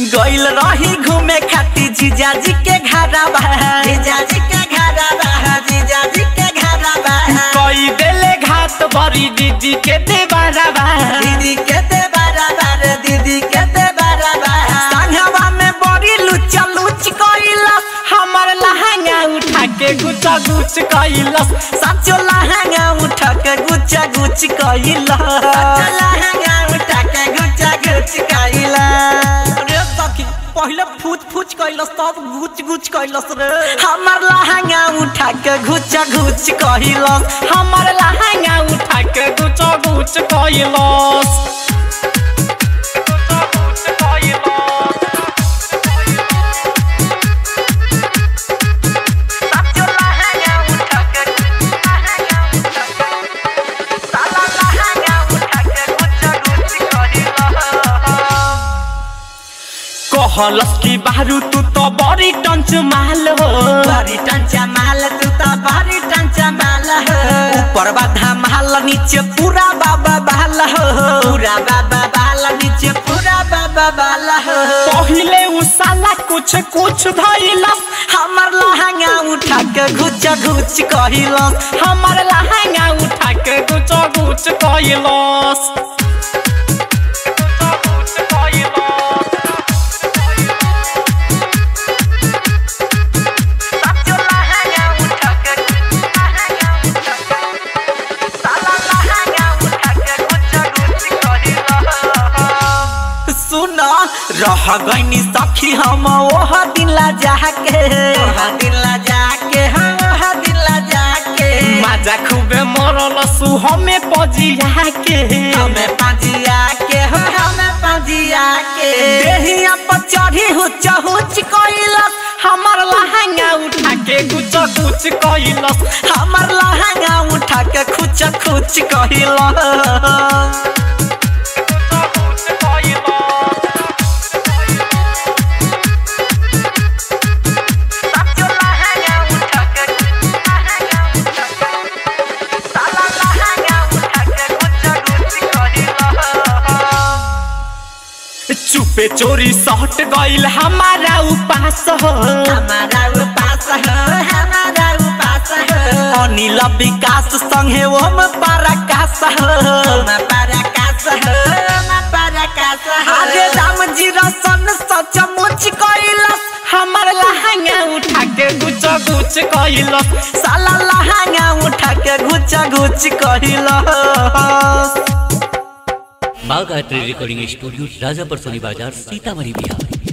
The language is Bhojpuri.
गइल रही घूमे खाती जीजा जी के घरा बा जीजा जी के घरा बा जीजा जी के घरा बा कोई देले घात बड़ी दीदी के देवारा बा दीदी के ते बराबर दीदी के ते बराबर संगवा में बड़ी लुचा लुच कइलस हमर लहंगा उठा के गुचा गुच कैलस सचो लहंगा उठा के गुच्चा गुच कइलस सचो लहंगा उठा के गुच्चा गुच कइलस रे सखी पहले फूच फूच कैलस तब गुच गुच कैलस रे हमर लहंगा उठा के गुच्चा गुच कइलस हमर लहंगा उठा के गुचा गुच कैलस सचो लहंगा उठा के लहंगा उठा के साला लहंगा उठा के गुच्चा गुच कइलस कहलस की बारू तू तो बड़ी टंच माल हो बड़ी टंचा माल तू तो बड़ी टंचा माल हो ऊपर बाधा माल नीचे पूरा बाबा बाल हो पूरा बाबा बाल नीचे पूरा बाबा बाल हो पहिले उ साला कुछ कुछ धैलस हमर लहंगा उठा के घुच घुच कहिलस हमर लहंगा उठा के गुच गुच कैलस सचो लहंगा उठा के लहंगा उठा के साला लहंगा उठा के घुच घुच कहिलस सुन रह गईनी सखी हम ओह दिला जाके ओह दिला जाके हाँ ओह दिला जाके माजा खूबे मरल सु हमें पजिया के हमें पाजिया के हो हमें पाजिया के देहिया पर चढ़ी हुच हुच कइलस हमर लहंगा उठा के गुच गुच कैलस हमर लहंगा उठा के खुच खुच कइलस सचो लहंगा उठा के लहंगा उठा के साला लहंगा उठा के खुच खुच कइलस चुपे चोरी सट गइल हमारा उपास हो हमारा उपास हो हमारा उपास हो अनिल विकास संगे ओम पराकाश हो ओम पराकाश हो ओम पराकाश हो अरे राम जी रसन सच मुच कइलस हमर लहंगा उठा के गुच गुच कैलस साला लहंगा उठा के घुच घुच कइलस Bagh art recording studio Rajapar Soni Bazar Sitamarhi Bihar